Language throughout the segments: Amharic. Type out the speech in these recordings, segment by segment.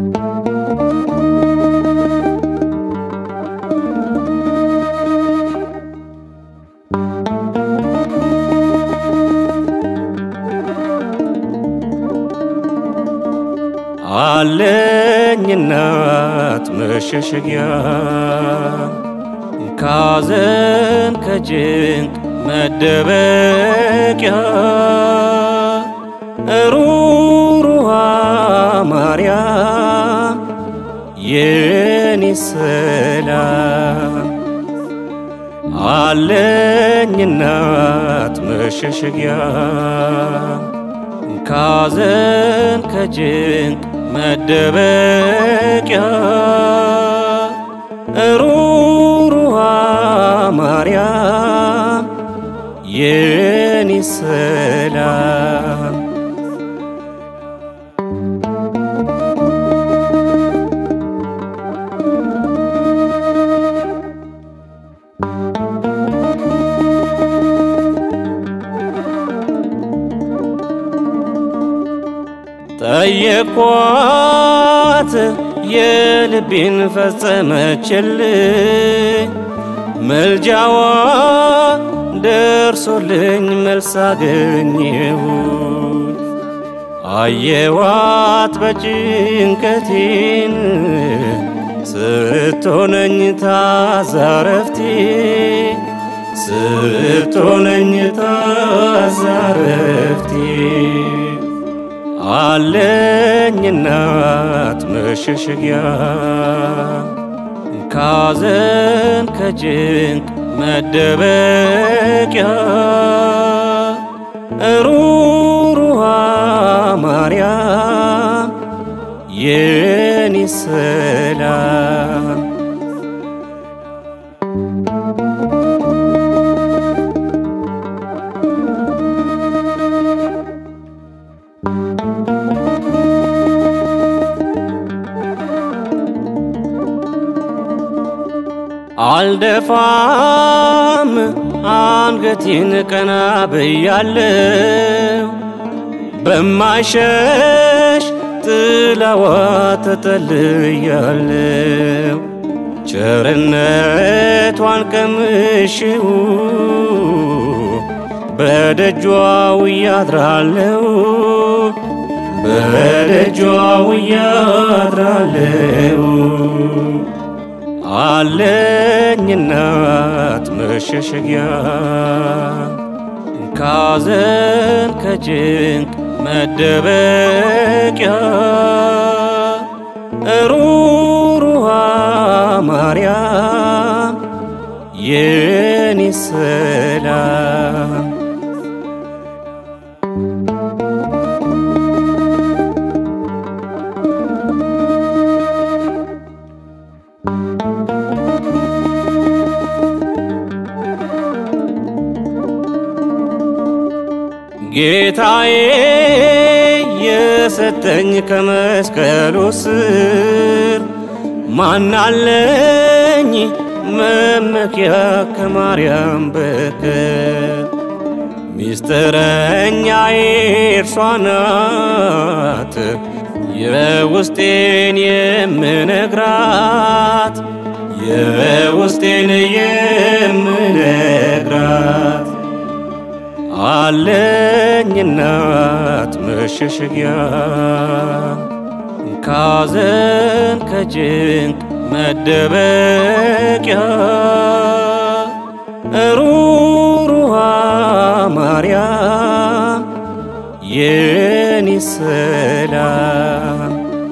አለኝ እናት መሸሸጊያ ካዘን ከጭንቅ መደበቂያ ሩሩሃ ማርያም የኔ ሰላም አለኝ እናት መሸሸጊያ ካዘን ከጭንቅ መደበቂያ ሩሩሃ ማርያም የኔ ሰላም ጠየኳት የልቤን ፈጸመችልኝ መልጃዋ ደርሶልኝ መልስ አገኘሁ አየዋት በጭንቀቴን ስትሆነኝ ታዛረፍቴ ስትሆነኝ ታዛረፍቴ አለኝ እናት መሸሸጊያ ካዘን ከጭንቅ መደበቂያ ሩሩሃ ማርያም የኔ ሰላም አልደፋም አንገቴን ቀና ብያለው በማይሸሽ ጥላዋ ተጠልያለው ቸርነቷን ቀምሼው በደጇው እያድራለው በደጇው እያድራለው አለኝ እናት መሸሸጊያ ካዘን ከጭንቅ መደበቂያ ሩሩሃ ማርያም የኔ ሰላም ጌታዬ የሰጠኝ ከመስቀሉ ስር ማናለኝ መመኪያ ከማርያም በቀር ሚስጥረኛዬ እርሷ ናት የውስጤን የምነግራት የውስጤን የምነግራት አለኝ እናት መሸሸጊያ ካዘን ከጭንቅ መደበቂያ ሩሩሃ ማርያም የኔ ሰላም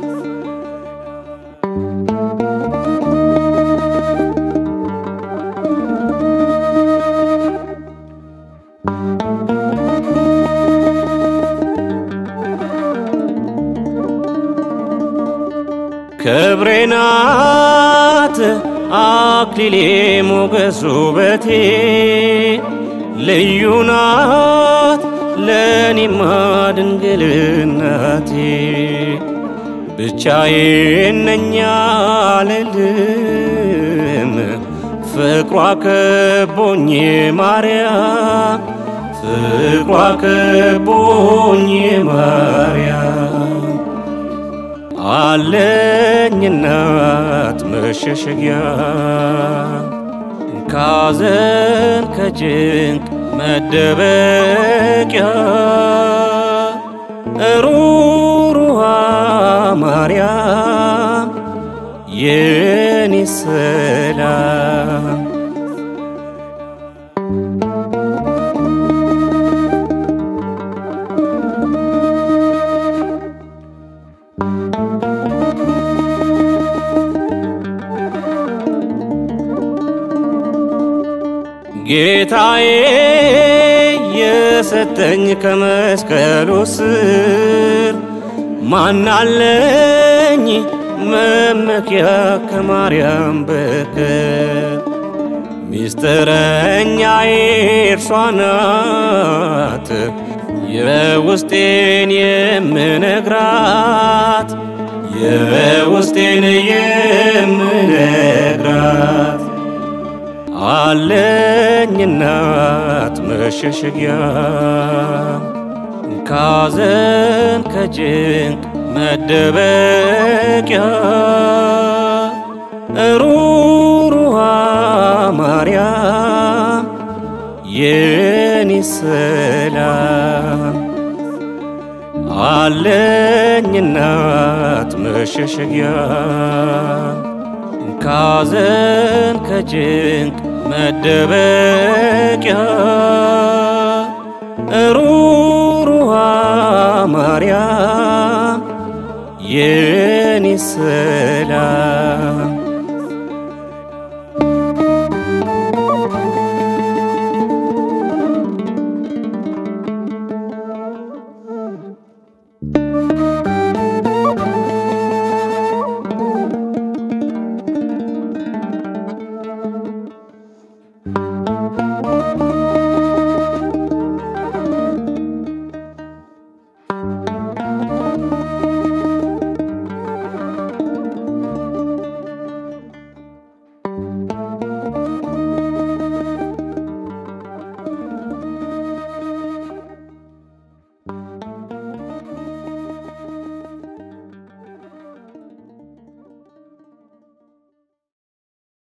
ክብሬ ናት አክሊሌ ሞገስ ውበቴ ልዩ ናት ለኔማ ድንግል እናቴ ብቻዬን ነኝ አልልም ፍቅሯ ከቦኝ ማርያም ፍቅሯ ከቦኝ ማርያም አለኝ እናት መሸሸጊያ ካዘን ከጭንቅ መደበቂያ ሩሩሃ ማርያም የኔ ሰላም ጌታዬ የሰጠኝ ከመስቀሉ ስር ማናለኝ መመኪያ ከማርያም በቀር ሚስጥረኛዬ እርሷ ናት የውስጤን የምነግራት የውስጤን የምነግራት አለኝ እናት መሸሸጊያ ካዘን ከጭንቅ መደበቂያ ሩሩሃ ማርያም የኔ ሰላም አለኝ እናት መሸሸጊያ ካዘን ከጭንቅ መደበቂያ ሩሩሃ ማርያም የኔ ሰላም